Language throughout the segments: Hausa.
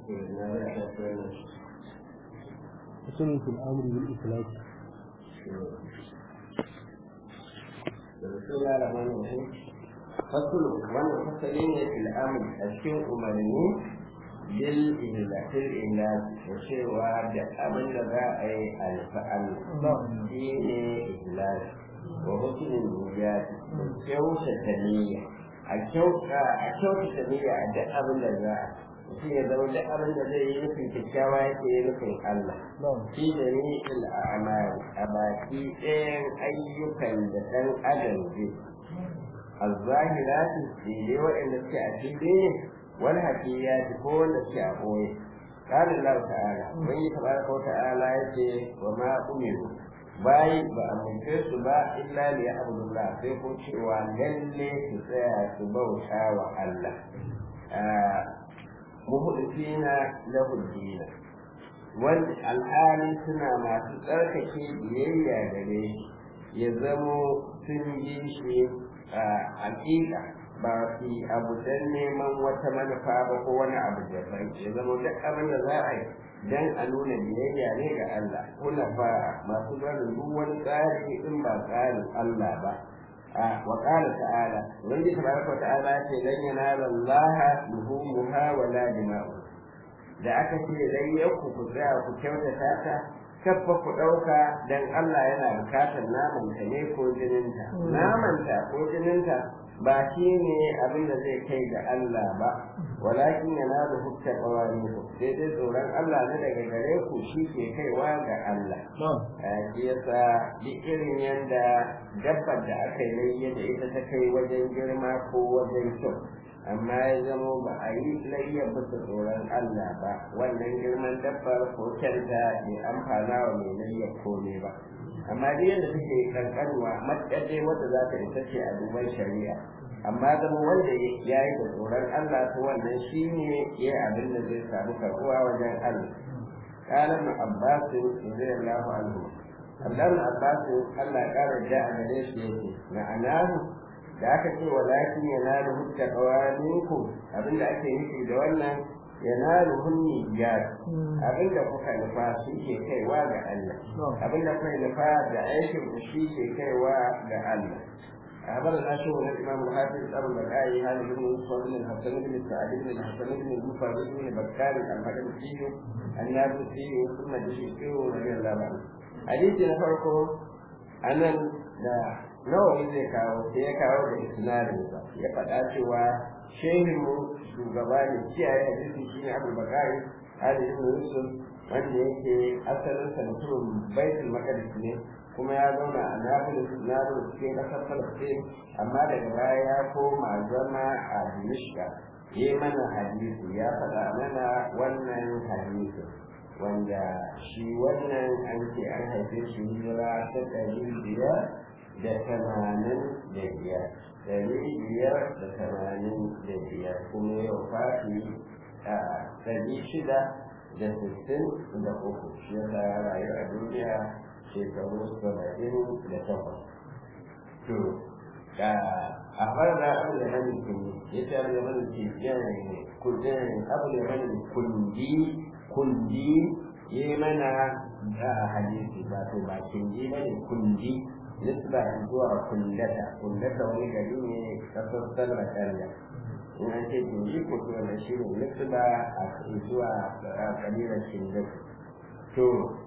حسن في الأمر بالإخلاص بسم الله الرحمن الرحيم فصل وانا فصلين في الامر cikin umarni bil ihlatil ilal da cewa da abin da za a yi alfa'al shi ne ihlal wa hukmin niyyat da kyautata niyya a kyauta a kyautata niyya a duk abin da za a mutum ya zama duk abin da zai yi nufin kyakkyawa yake yi nufin Allah shi da ni il a'mal a baki ɗayan ayyukan da ɗan adam zai al-zahirati daidai waɗanda suke a fili wal hafiyati ko wanda suke a ɓoye قال الله تعالى من تبارك وتعالى يتي وما أمروا bayi ba a mulke su ba illa li ya'budullah sai ko cewa lalle su tsaya su bauta wa Allah muhudisina lahu dina wanda alhali suna masu tsarkake biyayya gare shi ya zamo sun yi shi a hakika ba su abu don neman wata manufa ba ko wani abu da bai ya zama duk abin da za a yi dan a nuna biyayya ne ga Allah kuna fa masu barin duk wani tsari in ba tsarin Allah ba wa qala ta'ala wanda tabaraka ta'ala ce lan yanala Allah luhumuha wa la dima'u da aka ce dan yanku ku tsaya ku kyautata ta kafa ku ɗauka dan Allah yana bukatar naman ta ne ko jininta naman ta ko jininta ba shi ne abin da zai kai ga Allah ba walakin yana da hukta ƙawari ku sai dai tsoron Allah na daga gare ku shi ke kaiwa ga Allah shi yasa duk irin yadda dabbar da aka yi layya da ita ta kai wajen girma ko wajen kyau amma ya zamo ba a yi layya bisa tsoron Allah ba wannan girman dabbar ko kyanta bai amfana wa mai layya komai ba amma dai yadda take kankanwa matsayar dai wanda za ta isa ce a duban shari'a amma zama wanda ya yi da tsoron Allah ta wannan shi ne ya abin da zai samu karɓuwa wajen Allah قال ابن عباس رضي الله عنه عبد الله عباس الله قال جاء عليه يقول معناه da aka ce walakin yanalu hutta qawaminku abinda ake nufi da wannan yanalu hunni biyar abinda kuka nufa shi ke kaiwa ga Allah abinda kuka nufa da aikin ku shi ke kaiwa ga Allah أخبرنا شيخ الإمام الحافظ أبو البكائي هذا بن يوسف بن الحسن بن سعد بن الحسن بن المفرد بن بكار المقدسي النابلسي ثم الدشيقي رضي الله عنه حديث نفرقه أنا nawa zai kawo sai ya kawo da isnadinsa ya faɗa cewa shehinmu shugaba ne kiyaye hadisi shi ne abu bakari ali ibn yusuf wanda yake asalinsa mutumin baitul maqdis ne kuma ya zauna a nablus nablus cikin ƙasar falastin amma daga baya ya koma zama a dimishka yi mana hadisi ya faɗa mana wannan hadisi wanda shi wannan an ce an haife shi hijira ta ɗari biyar da tamanin da biyar ɗari biyar da tamanin da biyar kuma yau fati a ɗari shida da sittin da uku shi yasa ya rayu a duniya shekaru saba'in da takwas to a fara abu da hannun kundi ya ce abu da hannun kundi abu da hannun kundi kundi yi mana da hadisi ba to ba kundi ba ne kundi nisba zuwa kullata kullata wani gari ne kasar salma kalla in an ce kundi ko to wannan shi ne nisba a zuwa kabilar kindatu to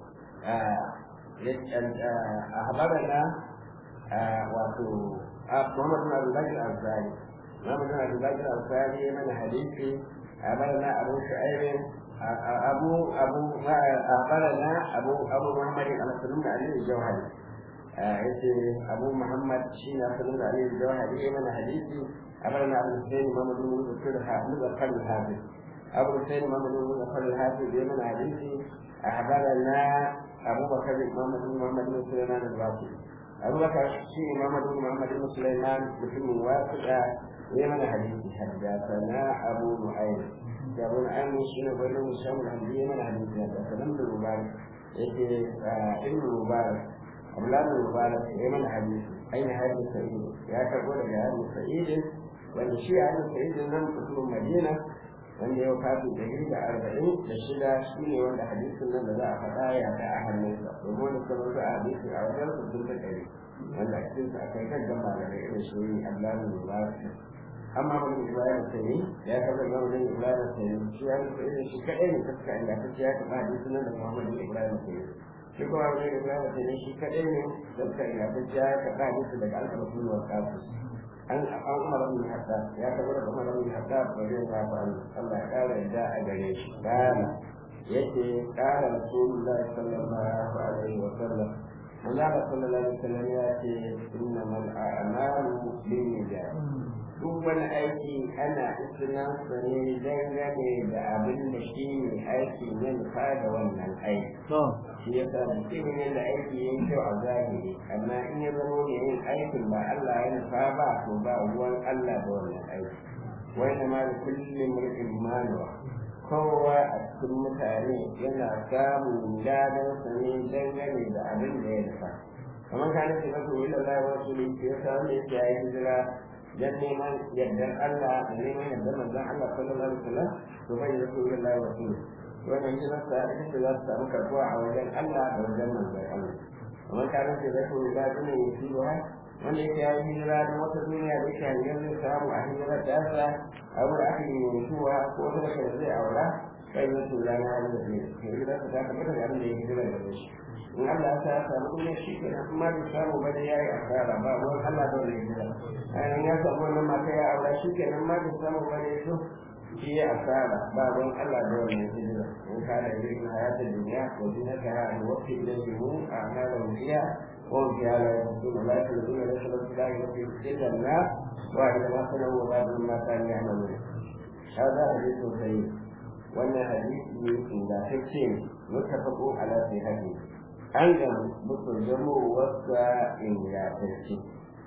a habarana wato محمد بن عبد الله الأنصاري محمد بن عبد الله الأنصاري من حديث أخبرنا أبو شعيب أبو أبو أخبرنا أبو أبو محمد أنس بن علي الجوهري أبو محمد شين أنس بن علي الجوهري من حديث أخبرنا أبو الحسين محمد بن مذكر الحافظ أبو الحسين محمد بن مذكر الحافظ من حديث أخبرنا أبو بكر محمد بن محمد بن سليمان الراشد أبو بكر شيء محمد بن محمد بن سليمان مسلم واسع يمن حديث حدثنا أبو نعيم أبو نعيم شين بن هشام الحمدي من حديث حدثنا ابن المبارك ابن المبارك أولاد المبارك يمن حديث أين هذا سعيد يا كبر يا هذا سعيد wanda shi a hannun sa'id nan mutumin madina wanda yau kafin ɗari da arba'in da shida shi ne wanda hadisin nan da za a faɗa ya ta a hannunsa domin wanda suka rubuta a hadisin a wajen su sun ta ɗari wanda a cikinsa akwai gaggan malamai irin shi Abdullahi Mubarak amma wani Ibrahim Sani ya kafa ga wani Ibrahim Sani shi ya rubuta irin shi kaɗai ne ta suka inda ta ce ya kafa hadisin nan da Muhammad Ibrahim Sani shi kuma wani Ibrahim Sani shi kaɗai ne da suka inda ta ce ya kafa hadisin daga alƙalamin wa kafin an an umar bin haddad ya tabbata da umar bin haddad radiyallahu anhu Allah ya kara yadda a gare shi kana yace kara rasulullahi sallallahu alaihi wa sallam Allah sallallahu alaihi wa sallam ya ce innamal a'malu binniyat duk wani aiki ana isinan sa ne dangane da abin da shi ne aiki ne nufa da wannan aiki shi ya sa mutum ne da aiki yin kyau a zahiri amma in ya zama ne yin aikin ba Allah ya nufa ba to ba ruwan Allah da wannan aiki wani ma da kullum mulkin manuwa kowa a cikin mutane yana samun ladan sa ne dangane da abin da ya nufa kamar ka nufi na kuma ila Allah wa su ne ya samu ne ya yi hijira dan neman yardar Allah da neman yardar manzon Allah sallallahu alaihi wasallam to bai da kuma Allah wa su wannan shi zata ita ce za ta samu karbuwa a wajen Allah da wajen manzon Allah kamar ka nufi da kuma ila duniya ya fi wa wanda yake yayi hijira da wata duniya da yake hanyar zai samu a hijirar da sa a wurin aka yi mutuwa ko wata da zai aura kai zai tura na da zai hijira ta tabbata da abin da ya hijira da shi in Allah ya sa samu duniya shi ke nan kuma bai samu ba da yayi asara ba ruwan Allah da wani hijira ayan ya samu wannan mata ya aura shi ke nan ma bai samu ba da so shi ya asara ba ruwan Allah da wani hijira in ka da yin hayatul duniya ko zinata ha an waqti ilayhi a'malu fiha وهم في هذا يقولون لا يخلدون ليس لهم لا يخلدون الا النار واحد ما صنعوا وبعض ما كانوا يعملون هذا حديث سيد وان حديث اذا تكتين متفق على صحته أيضا مترجم وسع إن لا تكتين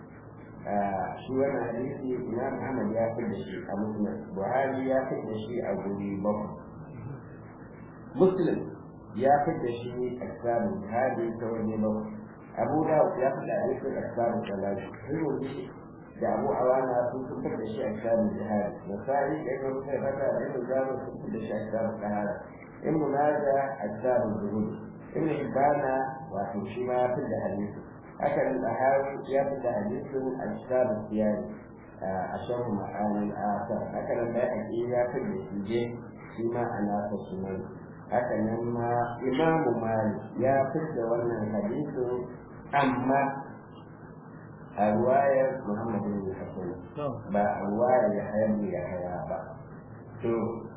shi wannan hadisi imam Ahmad ya fi da shi a muslim Buhari ya fi da shi a guri bakwai Muslim ya fi da shi a kitabun Buhari ta waje bakwai abu da ya fi da alifin asbabu salati turmuzi da abu awana sun fitar da shi a kitabun jihar nasari da ibn sai fata da ibn zamu sun fitar da shi a kitabun kahara ibn maja a kitabun zuhud ibn hibana wato shi ma ya fi da hadisi haka nan tahawi ya fi da hadisin a kitabun siyari a sharhu ma'anin asar haka nan da ya fi da shi je shi ma a nasa sunan haka nan ma imamu malik ya fi da wannan hadisin amma a ruwayar Muhammadu bin Hassan ba a ruwayar ya hayar da ya haya ba. To,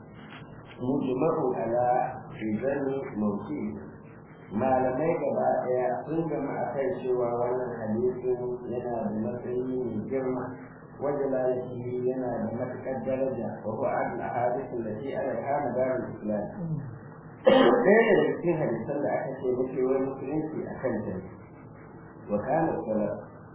mujma'u ala izani mauki malamai gaba ɗaya sun gama a kan cewa wannan hadisin yana da matsayi mai girma wajen lalaci yana da matuƙar daraja wa huwa adal ahadithu allati ala kana darul islam ɗaya daga cikin hadisan da aka ce muke wani musulunci a kan ta وكان السلف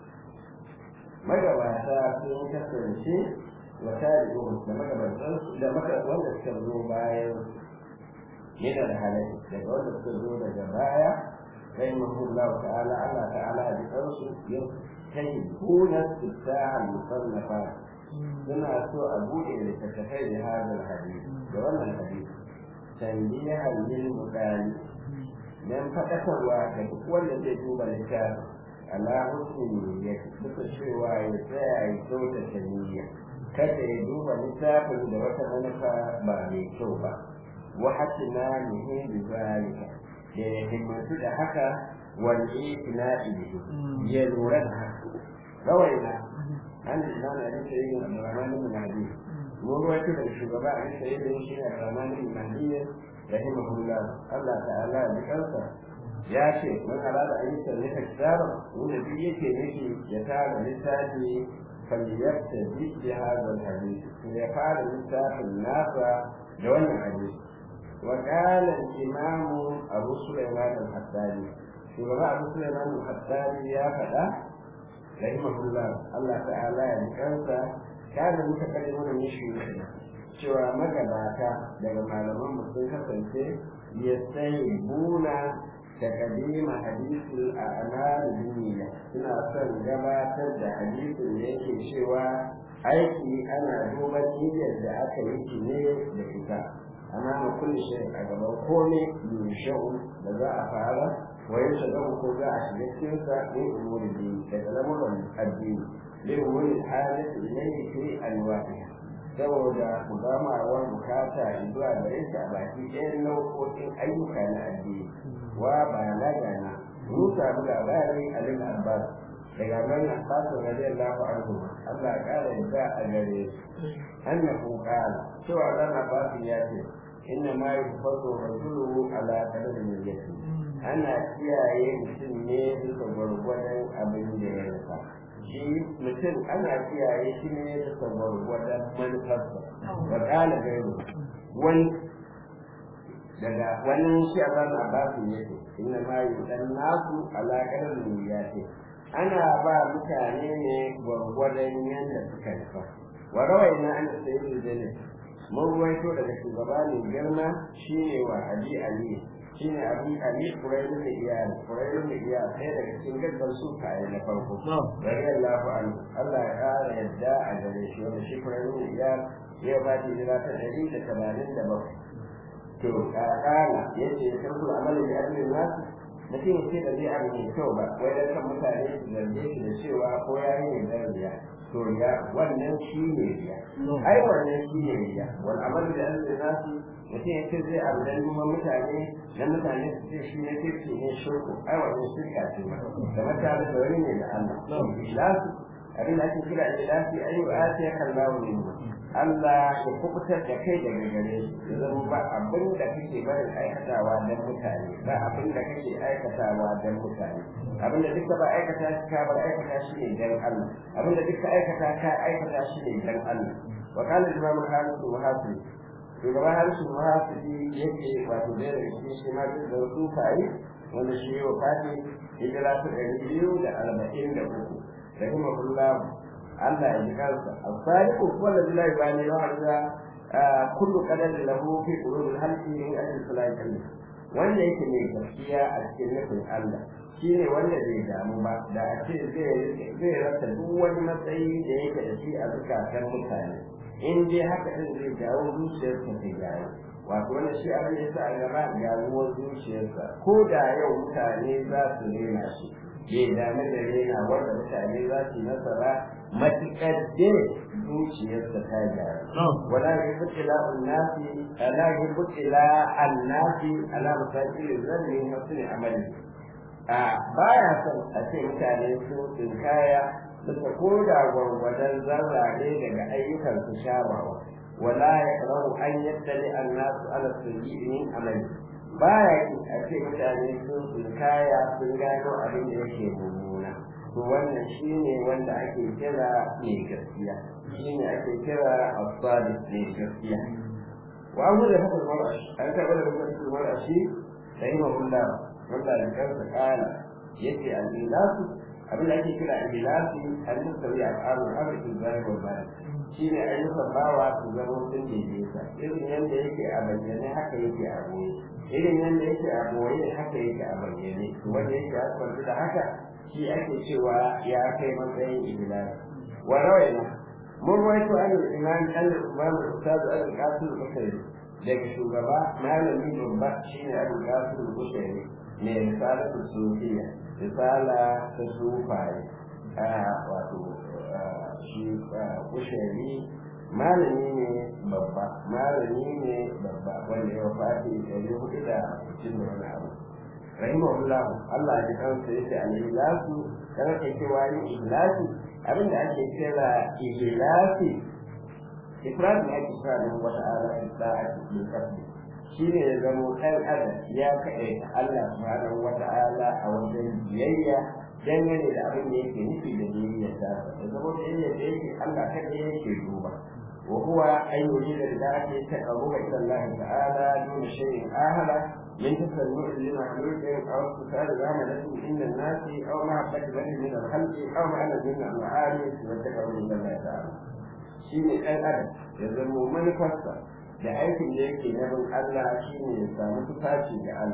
magabata sun kasance wa tarihu da magabatan da maka wanda suka zo bayan yana da halaye daga wanda suka zo daga baya sai mahullah ta'ala Allah ta'ala da kansu ya kai kuna sittaha musannafa suna so a bude littattafai da hadal hadisi da wannan hadisi tanbihan lil mudani dan fadakarwa ga duk wanda zai duba littafin ala husni ya suka cewa ya tsaya ya kyautata niyya kada ya duba littafin da wata manufa ba mai kyau ba wa hatina nihin bi zalika da ya himmatu da haka wal itina'i bihi ya lura da haka rawaina an imam Ali Sayyid bin Rahman bin Mahdi mun ruwaito da shugaba Ali Sayyid bin shi Rahman bin Mahdi rahimahullah Allah ta'ala ya kansa ya ce man arada an yi sarrafa kitaban wanda duk yake nufi ya tara littafi falyarta bi hadha alhadith ya fara littafin nasa da wannan hadisi wa qala al-imam Abu Sulaiman al-Haddani shugaba Abu Sulaiman al-Haddani ya faɗa rahimahullah Allah ta'ala ya kansa kana mutakallimun min shi cewa magabata daga malaman sun kasance ya sai buna تقديم حديث الأعمال بالنية suna son gabatar da hadisin da yake cewa aiki ana duban niyyar da aka yi shi ne da ita amma ma kulli shay a gaban kome yushau da za a fara wai shi da ko za a shiga cikin sa ne umuri din daga lamuran addini li umuri halati ilayhi fi alwaqiha saboda mudamawar bukata zuwa gare shi a baki ɗayan nau'o'in ayyuka na addini wa balaga na mun samu labari a lil abbas daga nan abbas radiyallahu anhu Allah ya kara yadda a gare shi annahu qala cewa dan abbas ya ce inna ma yufadu rajulu ala qadri niyyati ana kiyaye mutum ne bisa gwargwadon abin da ya rufa shi mutum ana kiyaye shi ne bisa gwargwadon manufarsa wa qala gairu wani daga wani shi a zan abbasu ne ce inna ma yudan nasu ala qadri niyyati ana ba mutane ne gwargwadon yadda suka nufa wa rawaina an sayyid jalil mun ruwaito daga shugaba ne girma shine wa abi ali shine abi ali kurairu da iyal kurairu da iyal sai daga cikin gaggar su kai na farko radiyallahu anhu Allah ya kara yadda a gare shi wanda shi kurairu da iyal ya ba ta jira ta ɗari da tamanin da bakwai to kana yace sarkul amali da ajin nasu mutum sai da zai abu mai kyau ba wai dan kan mutane su zarge shi da cewa ko ya yi ne riya to ya wannan shi ne riya ai wannan shi ne riya wal amal da ajin nasu mutum yace zai abu dan neman mutane dan mutane su ce shi ne kirki ne shirku ai wannan shirka ce ba da mutane da wani ne da Allah ikhlasu abin da ake kira ikhlasi ayu atiya kallahu min Allah ya kubutar da kai daga gare shi ya zama ba abin da kake barin aikatawa don mutane ba abin da kake aikatawa don mutane abin da duka ba aikata shi ka bar aikata shi ne don Allah abin da duka aikata ka aikata shi ne don Allah wa qala imam al-hafiz wa hafiz shugaba harisu muhafidi yake wato da daga cikin shi ma da wasu kai wanda shi wa fati hijira ta ɗari biyu da arba'in da uku rahimahullahu Allah ya ji kansa as-sadiqu huwa alladhi la yubani lahu hadda kullu qadarin lahu fi qulubil halqi min ajli salati wanda yake mai gaskiya a cikin nufin Allah shine wanda bai damu ba da a ce zai zai rasa duk wani matsayi da yake da shi a zukatan mutane in dai haka din zai jawo zuciyarsa ta gyaru wato wanda shi abin da sa a gaba gyaruwar zuciyarsa ko da yau mutane za su rena shi bai dame da rena wanda mutane za su yi nasara matuƙar da zuciyarsa ta gyara wala yuhibbu ila annasi ala yuhibbu ila annasi ala masajid zanni husni amali a baya son a ce mutane sun tsinkaya suka koda gwargwadon zarrare daga ayyukan su shawawa wala yakrahu an yattali annasu ala sayyi'in min amali baya ki a ce mutane sun tsinkaya sun gano abin da yake mummuna to wannan shine wanda ake kira mai gaskiya shine ake kira asali mai gaskiya wa abu da haka marashi an taɓa da hukar marashi sai ma kula wanda da kansa kala yace al-ilasu abin da ake kira al-ilasi al-musawi al-arun arki zai wa bayan shine ayyukan bawa su zama sun daidaita irin yadda yake a bayyane haka yake a boye irin yadda yake a boye haka yake a bayyane wanda yake a kwanci da haka shi ake cewa ya kai matsayin ibilal wa rawaina mun rawaito an imam an imam ustaz al qasim al-bukhari daga shugaba malami babba shine abu qasim al-bukhari ne risala ta sufiya risala ta sufaye a wato shi bukhari malami ne babba malami ne babba wanda ya wafati ɗari hudu da sittin da wani abu rahimahullah Allah ya kansa yace al-ihlasu dan ake cewa ni ihlasi abin da ake kira ihlasi ifrad ne ake kira da wata ala isla'ati bil kasbi shine ya zamo ɗan adam ya kaɗe Allah subhanahu wa ta'ala a wajen biyayya dangane da abin da yake nufi da biyayya ta da zamo da yake da yake Allah kaɗai yake duba وهو أن يريد لذلك التقرب إلى الله تعالى دون شيء آهل من تسلع لمخلوق أو استفاد بعملة عند الناس أو محبة له من الخلق أو معنى من المعاني والتقرب إلى الله تعالى. شيء الأدب يزم من فسر da aikin da yake na bin Allah shi ne ya samu tufafi da Allah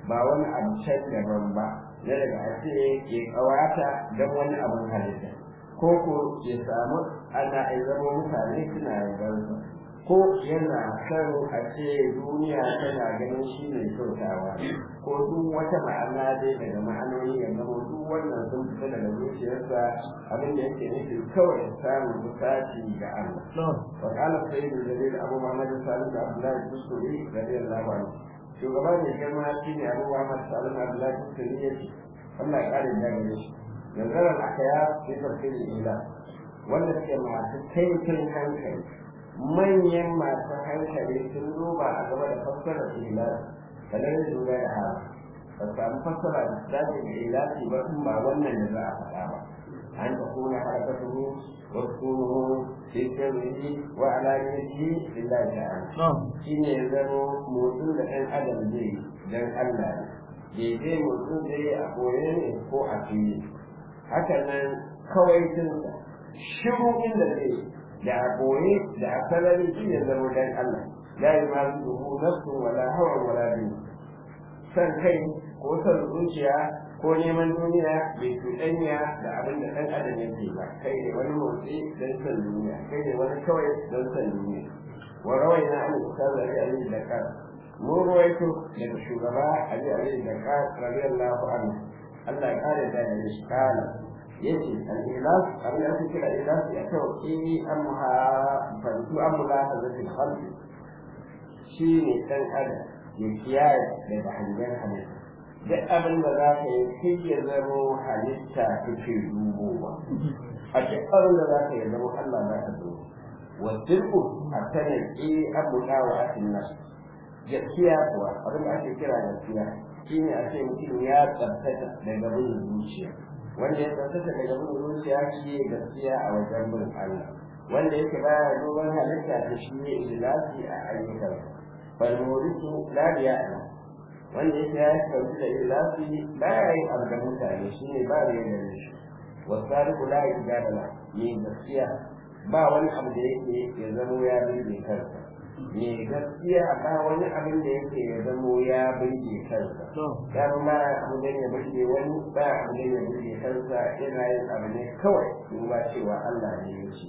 ba wani abu can daban ba na daga a ce ke kawata don wani abin halitta ko ko ya samu ana ai zama mutane suna yabansa ko yana son a ce duniya tana ganin shi mai kyautawa ko duk wata ma'ana dai daga ma'anoni ya zama duk wannan sun fita daga zuciyarsa abin da yake nufi kawai samun bukaci ga Allah. Wa kala sayyidu jalil Abu Muhammad Salim da Abdullahi Tusuri radiyallahu anhu. Shugaba mai girma shi ne Abu Muhammad Salim Abdullahi Tusuri ya ce Allah ya kare da gare shi. Nazarar akaya fi tafsirin ila wanda suke masu kaifin hankali manyan masu hankali sun duba a gaba da fassarar ilahi kamar lura da haka ba samu fassara da dace da ilahi ba in ba wannan da za a faɗa ba an ta kuna harakatuhu wa sunuhu fi sirrihi wa alaniyatihi lillahi ta'ala shine ya zama motsin da ɗan adam zai dan Allah ne daidai motsin zai a koye ne ko a fili haka nan kawai tunsa shiru inda zai da a koye da a sarari shi ne zama dan Allah la yumazuhu nafsu wala hawa wala bi san kai ko san zuciya ko neman duniya bai cuɗanya da abin da ɗan adam yake ba kai ne wani motsi don san duniya kai ne wani kawai don san duniya wa rawai na an ustaz ali ali da ka mu ruwaito daga shugaba ali ali da ka radiyallahu anhu Allah ya kare da shi kana yace al-ilas abin da ake kira ilas ya kawo ki amha fantu amula hazatul khalqi shine dan adam ya kiyaye daga hangen halitta duk abin da za ka yi kai ya zamo halitta kake dubowa a duk abin da za ka yi zamo Allah za ka zo wa dirku a sanin ki amula wa asinna gaskiya kuwa abin da ake kira gaskiya shine a ce mutum ya tsabtata daga bin zuciya wanda ya tsaftace daga bin zuciya shi ne gaskiya a wajen bin Allah wanda yake baya duban halitta da shi ne ikhlasi a ayyukan bal murisu la ya'lam wanda yake ya tsaftace da ikhlasi baya yin abu da mutane shi ne ba da yadda shi wasariku la yajadala ne gaskiya ba wani abu da yake ya zamo ya birge kansa me gaskiya ba wani abin da yake ya zamo ya birge kansa ya ba abu da ya birge wani ba abu da ya birge kansa yana yin abu ne kawai in ba cewa Allah ne ya ce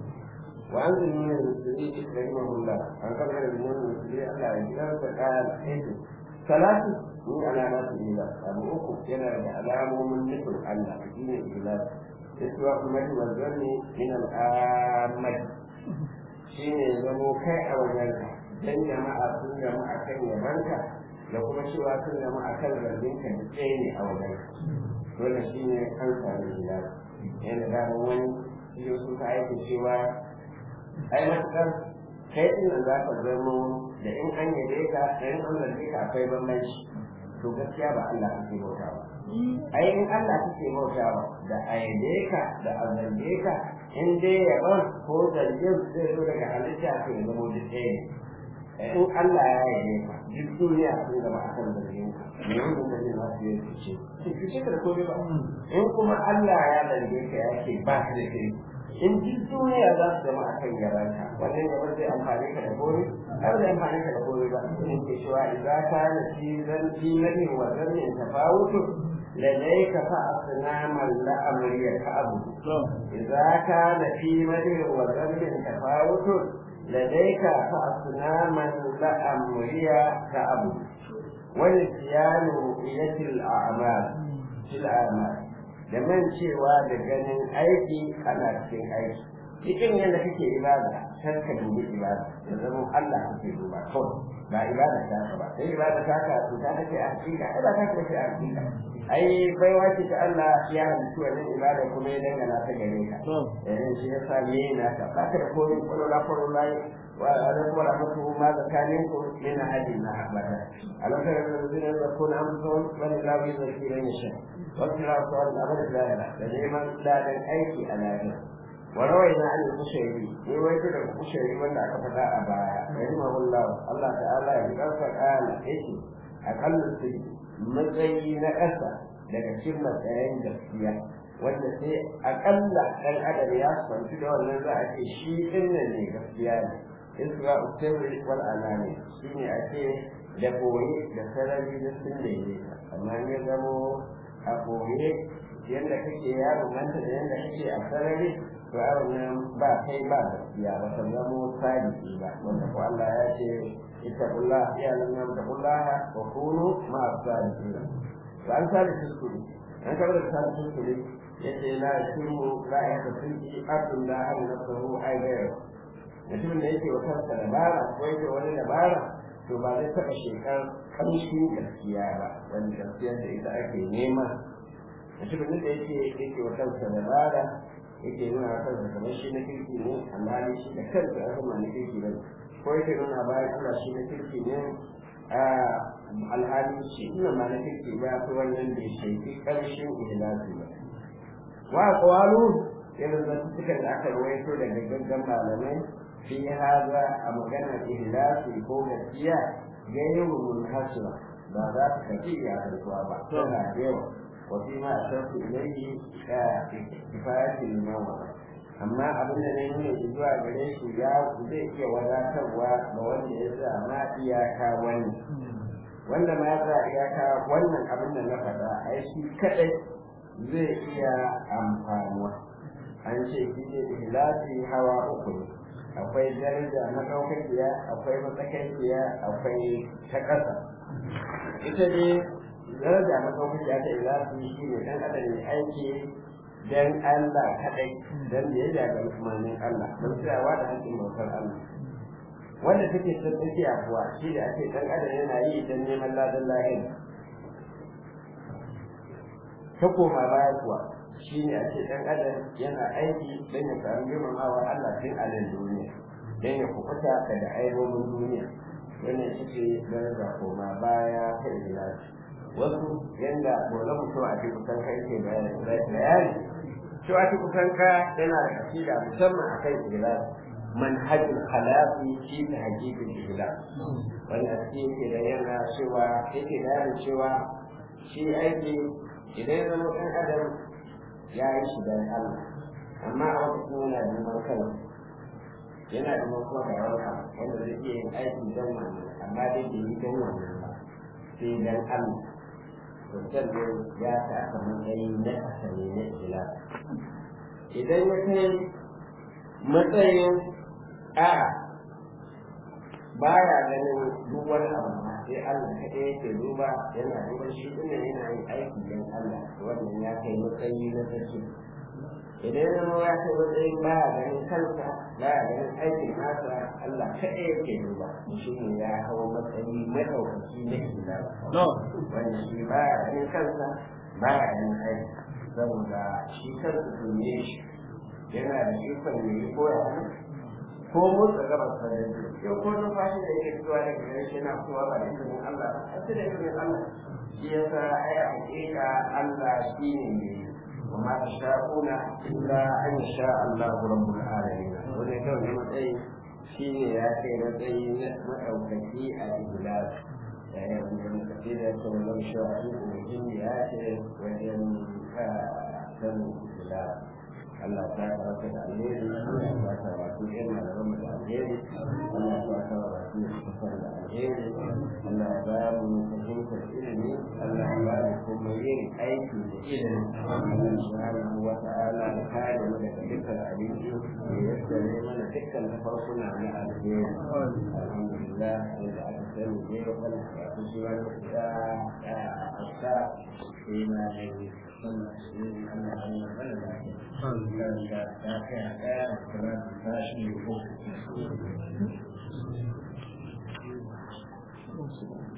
wa an zai nuna musulmi rahimahullah an kama da nuna musulmi Allah ya ji kansa kayan aiki salatu ni alamatu ila abu uku yana da alamomin nufin Allah shine ikhlas iswa kuma wa zanni min al-ammah shine zamo kai a wajenka dan jama'a sun jama'a kan yabanka da kuma cewa sun jama'a kan zarginka da tsaye ne a wajenka dole shine an sami ikhlas yana da wani yau suka aiki cewa ai matukar kai din nan za ka zamo da in an yabe ka da in an zarge ka akwai bambanci to gaskiya ba Allah kake bauta ba ai in Allah kake bauta ba da a yabe ka da a zarge ka in dai yaban ko zargin zai zo daga halitta to ya zamo duk ɗaya ne in Allah ya yabe ka duk duniya sun zama akan zargin ka me wannan da zai ma su yi fice fice ka da komai ba in kuma Allah ya zarge ka ya ce ba ka da kai in duk duniya za su zama a kan garanka wannan ya zai amfani ka da kore har da amfani ka da kore ba in ke cewa idan ka na fi zan fi nadi wa zannin tafawutu لديك فأصناما لأمري كأبد إذا كان في مدر وذنب تفاوت لديك فأصناما لأمري كأبد ونسيان رؤية الأعمال في الأعمال da man cewa da ganin aiki ana cikin aiki cikin yadda kake ibada kar ka dubi ibada ya zama Allah kake duba kawai ba ibada ta ka ba sai ibada ta ka to ta kace a hakika ai ba ta kace a hakika ai bai wace ta Allah ya halittu wannan ibada kuma ya dangana ta gare ka eh shi yasa ne na ka ba ka da komai kolola kolola wa alaikum wa rahmatullahi ma zakalinku min hadin na abada alaka da zina da kun amson wani lawi da shi ne shi وكلا صار الأمر لا لا لديما لا للأيك على ذلك وروينا عن الخشيري رواية الخشيري من أكفتا أبايا رحمه الله الله تعالى يقول قال إيش أقل السجن مزي نقصة daga cikin matsayin gaskiya wanda sai akalla ɗan adam ya sanci da wannan za a ce shi ɗin nan ne gaskiya ne isra usirri wal alani shine a ce da koyi da sarari da sun daidaita amma ya zamo a koyi yadda kake yaro manta da yadda kake a sarari to yaron nan ba kai ba gaskiya ba ta zamo sadiki ba wanda ko Allah ya ce ittaqullah ya lam taqullah wa kunu ma sadiqin to an sadiqin su an kabar da sadiqin su yace la yasimu la yakfi abdul la an nafsuhu ay ghayr mutumin da yake wa kansa dabara ko yake wani dabara to ba zai taɓa shekar ƙamshin gaskiya ba wani gaskiyar da ita ake nema mutumin da yake yake wa kansa dabara yake nuna wa kansa kamar shi na kirki ne amma shi da kansa ya zama na kirki ba ko yake nuna bayan Allah shi na kirki ne alhali shi ina ma na kirki ba su wannan bai shaiki ƙarshen ihlasi ba wa qawalu irin da suka da aka rawaito daga gaggan malamai fi haza a maganar ihlasi ko gaskiya gairu munhasira ba za ta kaji ya karkuwa ba tana da yawa wa fi ma ashartu ilayhi ka kifayati limawa amma abin da na nuna zuwa gare shi ya zai iya wadatarwa ga wanda ya sa ma iyaka wani wanda ma ya sa iyaka wannan abin da na faɗa ai shi kadai zai iya amfanuwa an ce shi ne ihlasi hawa uku ne akwai daraja na ɗaukakiya akwai matsakaikiya akwai ta ƙasa ita ne daraja na ɗaukakiya ta ihlasi shi ne ɗan adam ya aiki dan Allah kaɗai dan da ya jaga umarnin Allah don tsayawa da haƙƙin bautar Allah wanda take ta tsakiya kuwa shi da ake ɗan adam yana yi dan neman ladan lahira ta koma baya kuwa shi ne a ce ɗan adam yana aiki don ya samu girmamawa Allah tun a nan duniya don ya kukuta daga aibobin duniya wannan ita ce daraja koma baya ta ilahi wasu yanda dole mutum a cikin kusan kai ke bayani cewa a cikin kusan ka yana da kasida musamman a kan ilahi manhajin khalafi shi ta hakikin ilahi wanda shi yake da yana cewa yake da cewa shi aiki idan ya zama ɗan adam ya yi shi don Allah amma a wata kuma yana da neman kai yana da kuma ga yawa wanda zai iya yin aiki don wannan amma dai bai yi don wannan ba sai don Allah to sannan ya ta aka matsayi na asali na ila idan ya kai matsayin a baya ganin duk wani abu sai Allah kaɗai yake duba yana duba shi ɗin yana yin aiki don Allah wannan ya kai matsayi na sarki idan ya zama ya kai matsayin baya ganin kansa baya ganin aikin nasa Allah kaɗai yake duba shi ne ya hau matsayi maɗaukaki na kila wanda shi baya ganin kansa baya ganin aiki saboda shi kansa tuni shi yana da ikon ne ko ya ko motsa gabas da yanzu yau ko numfashi da yake fitowa daga gare shi yana fitowa ba da izinin Allah ba a da izinin Allah shi ya sa ai a hakika Allah shi ne mai wa ma ta sha'una illa an sha Allah rabbul alamin wanda kawai ne matsayi shi ne ya kai matsayi na maɗaukaki a iblas ya yi wanda muka fi da ta wani sha'a in ya ce wajen sanin iblas Allah ta karanta da alheri Allah ta karatu yan malaman da alheri Allah ta karatu da kafar da alheri Allah ya ba mu fahimtar ilimi Allah ya ba mu kuma yin aiki da ilimi Allah subhanahu wa ta'ala ya kare mu daga dukkan abinci da ya tsare mana dukkan tafarkuna na alheri alhamdulillah da aka sani ne wannan karatu shi wani da a asa sai na yi wannan shi Allah ya yi mana lafiya da ta kai a ɗaya da ta shi ne ko